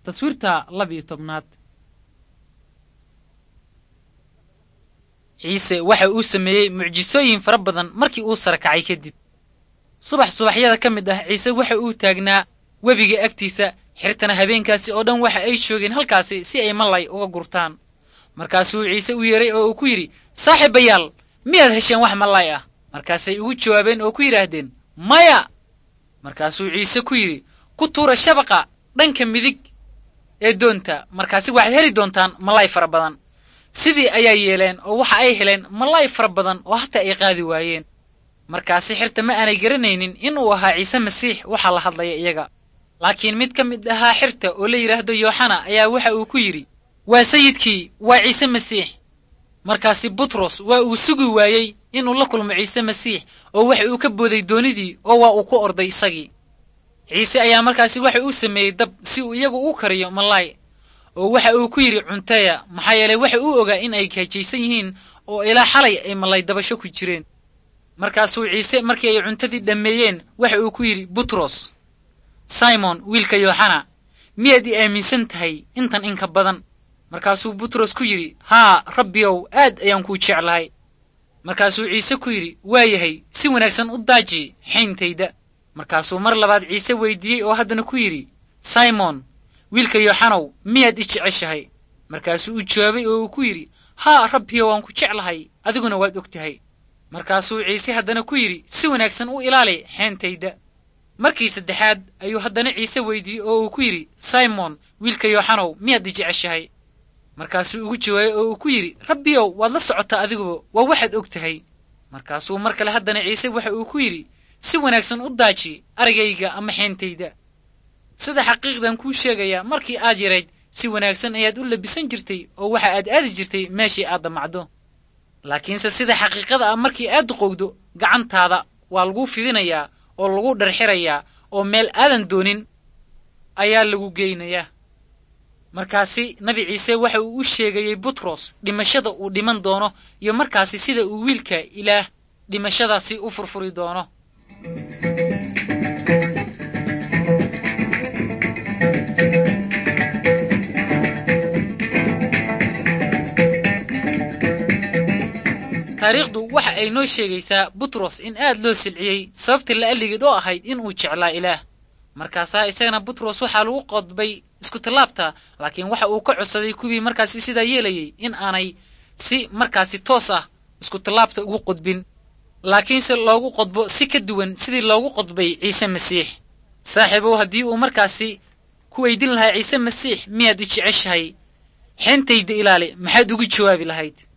taswiirta labiyo tobnaad ciise waxa uu sameeyey mucjisooyin fara badan markii uu sarakacay kadib subax subaxyada ka mid ah ciise waxa uu taagnaa webiga agtiisa xirtana habeenkaasi oo dhan waxa ay joogeen halkaasi si ay malay uga gurtaan markaasuu ciise u yeeray oo uu ku yidhi saaxiibayaal miyaad hesheen wax malay ah markaasay ugu jawaabeen oo ku yidhaahdeen maya markaasuu ciise ku yidhi ku tuura shabaqa dhanka midig ee doonta markaasi waxaad heli doontaan malay fara badan sidii ayaa yeeleen oo waxa ay heleen malay fara badan oo hataa ay qaadi waayeen markaasi xirta ma aanay garanaynin inuu ahaa ciise masiix waxaa la hadlaya iyaga laakiin mid ka mid ahaa xirta oo la yidhaahdo yooxana ayaa waxa uu ku yidhi waa sayidkii waa ciise masiix markaasi butros waa uu sugi waayey inuu la kulmo ciise masiix oo waxa uu ka booday doonidii oo waa uu ku orday isagii ciise ayaa markaasi waxa uu sameeyey dab si uu iyagu u kariyo malay oo waxa uu ku yidhi cunteya maxaa yeelay waxa uu ogaa in ay gaajaysan yihiin oo ilaa xalay ay malay dabasho ku jireen markaasuu ciise markii ay cuntadii dhammeeyeen waxa uu ku yidhi butros simon wiilka yooxana miyaad i aaminsan tahay intan inka badan markaasuu butros ku yidhi haa rabbiyow aad ayaan kuu jeclahay markaasuu ciise ku yidhi waa yahay si wanaagsan u daaji xayntayda markaasuu mar labaad ciise weydiiyey oo haddana ku yidhi simon wiilka yooxanow miyaad i jeceshahay markaasuu u jawaabay oo uu ku yidhi haa rabbiyo waan ku jeclahay adiguna waad og tahay markaasuu ciise haddana ku yidhi si wanaagsan u ilaali xeentayda markii saddexaad ayuu haddana ciise weydiiyey oo uu ku yidhi simon wiilka yooxanow miyaad i jeceshahay markaasuu ugu jawaabay oo uu ku yidhi rabbiyow waad la socotaa adiguba waa waxaad og tahay markaasuu mar kale haddana ciise waxa uu ku yidhi si wanaagsan u daaji aragayga ama xeentayda sida xaqiiqdan kuu sheegayaa markii aad yarayd si wanaagsan ayaad u labisan jirtay oo waxa aad aadi jirtay meeshii aad damacdo laakiinse sida xaqiiqada ah markii aad duqowdo gacantaada waa laguu fidinayaa oo lagu dharxirayaa oo meel aadan doonin ayaa lagu geynayaa markaasi nabi ciise waxa uu u sheegayey butros dhimashada uu dhiman doono iyo markaasi sida uu wiilka ilaah dhimashadaasi u furfuri doono taariikhdu waxa ay noo sheegaysaa butros in aad loo silciyey sababta la'alligeed oo ahayd in uu jeclaa ilaah markaasaa isagana butros waxaa lagu qodbay iskutallaabta laakiin waxa uu ka codsaday kuwii markaasi sidaa yeelayey in aanay si markaasi toos ah iskutallaabta ugu qodbin laakiinse loogu qodbo si ka duwan sidii loogu qodbay ciise masiix saaxiibow haddii uu markaasi ku weydin lahaa ciise masiix miyaad i jeceshahay xeentayda ilaali maxaad ugu jawaabi lahayd